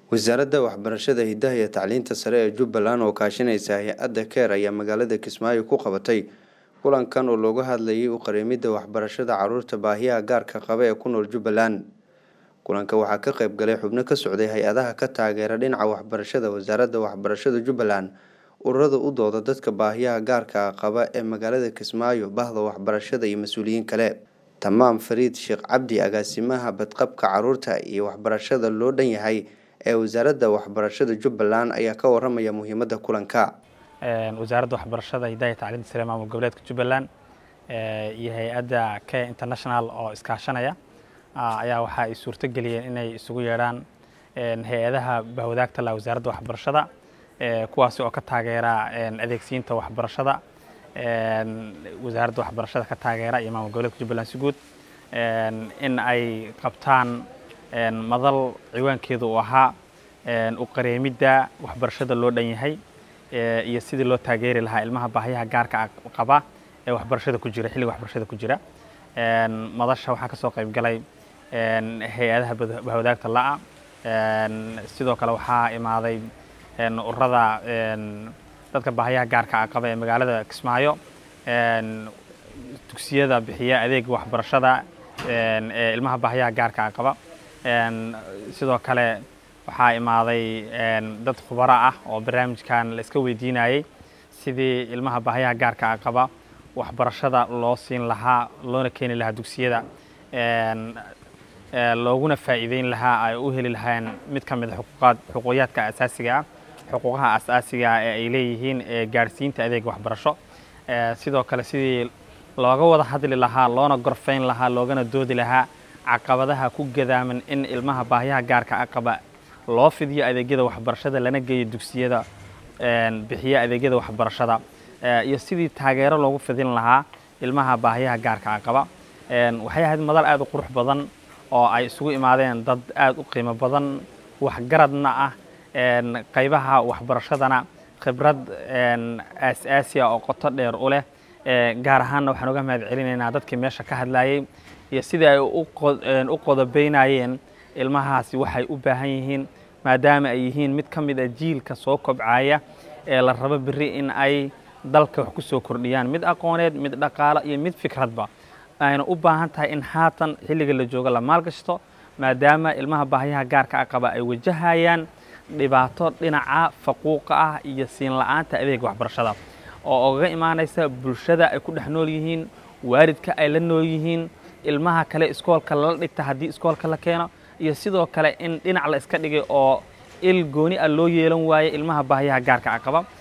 wasaaradda waxbarashada hidaha iyo tacliinta sare ee jubbaland oo kaashanaysa hay-adda keer ayaa magaalada kismaayo ku qabatay kulankan oo looga hadlayay u qareemidda waxbarashada caruurta baahiyaha gaarka qaba ee ku nool jubbaland kulanka waxaa ka qayb galay xubno ka socday hay-adaha ka taageera dhinaca waxbarashada wasaaradda waxbarashada jubbaland ururada u dooda dadka baahiyaha gaarka qaba ee magaalada kismaayo bahda waxbarashada iyo mas-uuliyiin kale tamaam fariid sheekh cabdi agaasimaha badqabka caruurta iyo waxbarashada loo dhan yahay ee wasaaradda waxbarashada jubbaland ayaa ka waramaya muhiimadda kulanka wasaaradda waxbarashada hidaha tacliinta sare maamul goboleedka jubbaland iyo hay-adda ke international oo iskaashanaya ayaa waxa ay suurto geliyeen inay isugu yeedhaan hay-adaha bahwadaagta la wasaaradda waxbarashada kuwaasi oo ka taageera adeegsiinta waxbarashada wasaaradda waxbarashada ka taageera iyo maamul goboleedka jubbaland si guud in ay qabtaan madal ciwaankeedu uu ahaa u qareemidda waxbarashada loo dhan yahay iyo sidii loo taageeri lahaa ilmaha baahiyaha gaarka qaba ee waxbarashada ku jira xilliga waxbarashada ku jira madasha waxaa ka soo qayb galay hay-adaha bahwadaagta la'a sidoo kale waxaa imaaday ururada dadka baahiyaha gaarka qaba ee magaalada kismaayo dugsiyada bixiya adeega waxbarashada ee ilmaha baahiyaha gaarka qaba sidoo kale waxaa imaaday dad khubaro ah oo barnaamijkan la iska weydiinayay sidii ilmaha baahiyaha gaarka qaba waxbarashada loo siin lahaa loona keeni lahaa dugsiyada looguna faa'iideyn lahaa ay u heli lahayn mid ka mid a xuquuqiyaadka asaasiga ah xuquuqaha asaasiga ah ee ay leeyihiin ee gaadhsiinta adeega waxbarasho sidoo kale sidii looga wada hadli lahaa loona gorfayn lahaa loogana doodi lahaa caqabadaha ku gadaaman in ilmaha baahiyaha gaarka qaba loo fidiyo adeegyada waxbarashada lana geeyo dugsiyada bixiya adeegyada waxbarashada iyo sidii taageero loogu fidin lahaa ilmaha baahiyaha gaarka qaba waxay ahayd madal aad u qurux badan oo ay isugu imaadeen dad aad u qiimo badan waxgaradna ah qaybaha waxbarashadana khibrad aas-aasiya oo qoto dheer u leh gaar ahaanna waxaan uga mahad celinaynaa dadkii meesha ka hadlayay iyo sidii ay u qodobeynayeen ilmahaasi waxay u baahan yihiin maadaama ay yihiin mid ka mid a jiilka soo kobcaya ee la rabo berri in ay dalka wax ku soo kordhiyaan mid aqooneed mid dhaqaalo iyo mid fikradba ayna u baahan tahay in haatan xilliga la joogo la maalgashto maadaama ilmaha baahiyaha gaarka qaba ay wajahayaan dhibaato dhinaca faquuqa ah iyo siin la-aanta adeega waxbarashada oo ogaga imaanaysa bulshada ay ku dhex nool yihiin waalidka ay la nool yihiin ilmaha kale iskoolka lala dhigta haddii iskoolka la keeno iyo sidoo kale in dhinac la iska dhigay oo il gooni ah loo yeelan waayo ilmaha baahiyaha gaarka qaba